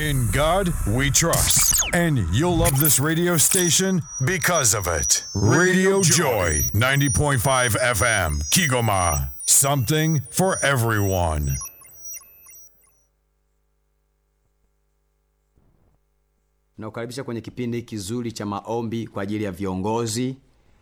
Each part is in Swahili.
In God we trust. And you'll love this radio station because of it. Radio Joy, 90.5 FM, Kigoma. Something for everyone. Nakukaribisha kwenye kipindi kizuri cha maombi kwa ajili ya viongozi,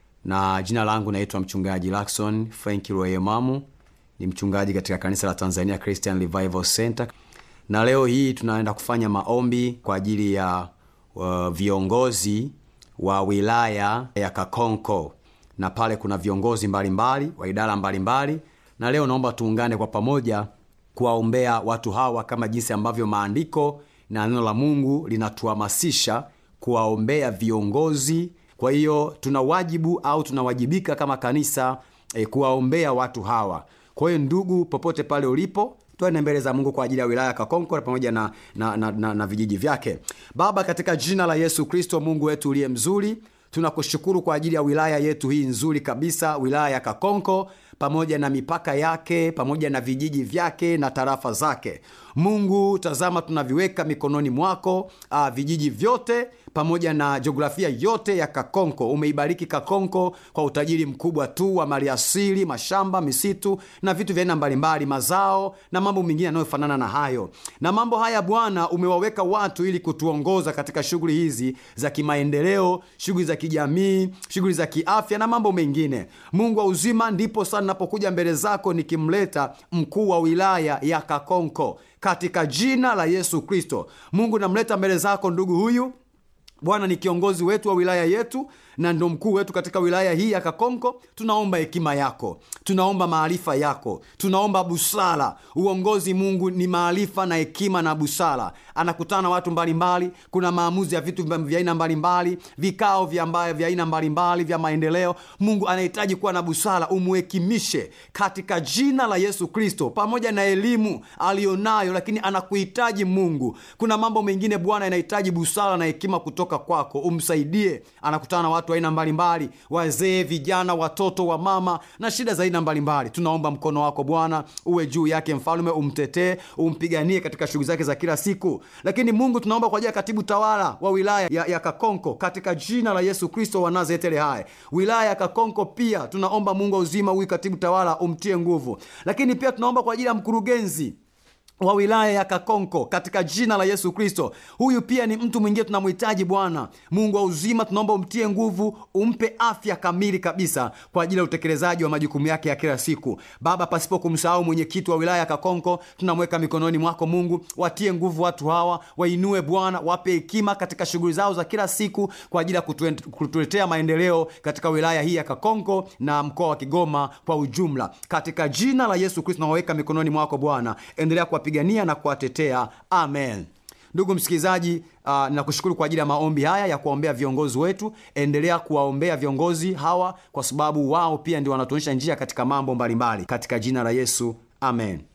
na jina langu naitwa mchungaji Lakson Frank Royemamu, ni mchungaji katika kanisa la Tanzania Christian Revival Center, na leo hii tunaenda kufanya maombi kwa ajili ya uh, viongozi wa wilaya ya Kakonko, na pale kuna viongozi mbalimbali mbali, wa idara mbalimbali mbali, na leo naomba tuungane kwa pamoja kuwaombea watu hawa kama jinsi ambavyo maandiko na neno la Mungu linatuhamasisha kuwaombea viongozi. Kwa hiyo tuna wajibu au tunawajibika kama kanisa e, kuwaombea watu hawa. Kwa hiyo ndugu, popote pale ulipo, twende mbele za Mungu kwa ajili ya wilaya ya Kakonko pamoja na, na, na, na, na vijiji vyake. Baba, katika jina la Yesu Kristo, Mungu wetu uliye mzuri, tunakushukuru kwa ajili ya wilaya yetu hii nzuri kabisa, wilaya ya Kakonko pamoja na mipaka yake pamoja na vijiji vyake na tarafa zake. Mungu, tazama, tunaviweka mikononi mwako uh, vijiji vyote pamoja na jiografia yote ya Kakonko. Umeibariki Kakonko kwa utajiri mkubwa tu wa maliasili, mashamba, misitu na vitu vya aina mbalimbali, mazao na mambo mengine yanayofanana na hayo. Na mambo haya Bwana, umewaweka watu ili kutuongoza katika shughuli hizi za kimaendeleo, shughuli za kijamii, shughuli za kiafya na mambo mengine. Mungu wa uzima, ndipo sana napokuja mbele zako nikimleta mkuu wa wilaya ya Kakonko katika jina la Yesu Kristo. Mungu, namleta mbele zako ndugu huyu Bwana ni kiongozi wetu wa wilaya yetu na ndo mkuu wetu katika wilaya hii ya Kakonko. Tunaomba hekima yako, tunaomba maarifa yako, tunaomba busara. Uongozi Mungu ni maarifa na hekima na busara. Anakutana na watu mbalimbali mbali, kuna maamuzi ya vitu vya aina mbalimbali, vikao vya mbaya vya aina mbalimbali vya maendeleo. Mungu anahitaji kuwa na busara, umuhekimishe katika jina la Yesu Kristo, pamoja na elimu aliyonayo, lakini anakuhitaji Mungu. Kuna mambo mengine Bwana yanahitaji busara na hekima kutoka kwako, umsaidie. Anakutana na watu aina mbalimbali, wazee, vijana, watoto, wa mama na shida za aina mbalimbali. Tunaomba mkono wako Bwana uwe juu yake, mfalme, umtetee, umpiganie katika shughuli zake za kila siku. Lakini Mungu, tunaomba kwa ajili ya katibu tawala wa wilaya ya, ya Kakonko katika jina la Yesu Kristo wa Nazareti aliye hai, wilaya ya Kakonko pia tunaomba Mungu wa uzima, huyu katibu tawala umtie nguvu. Lakini pia tunaomba kwa ajili ya mkurugenzi wa wilaya ya Kakonko katika jina la Yesu Kristo. Huyu pia ni mtu mwingine tunamhitaji Bwana Mungu wa uzima, tunaomba umtie nguvu, umpe afya kamili kabisa kwa ajili ya utekelezaji wa majukumu yake ya kila siku. Baba, pasipo kumsahau mwenyekiti wa wilaya ya Kakonko, tunamweka mikononi mwako Mungu, watie nguvu watu hawa, wainue Bwana, wape hekima katika shughuli zao za kila siku kwa ajili ya kutuletea maendeleo katika wilaya hii ya Kakonko na mkoa wa Kigoma kwa ujumla. Katika jina la Yesu Kristo tunawaweka mikononi mwako Bwana, endelea kuwa pigania na kuwatetea. Amen. Ndugu msikilizaji, uh, nakushukuru kwa ajili ya maombi haya ya kuwaombea viongozi wetu. Endelea kuwaombea viongozi hawa, kwa sababu wao pia ndio wanatuonyesha njia katika mambo mbalimbali, katika jina la Yesu, amen.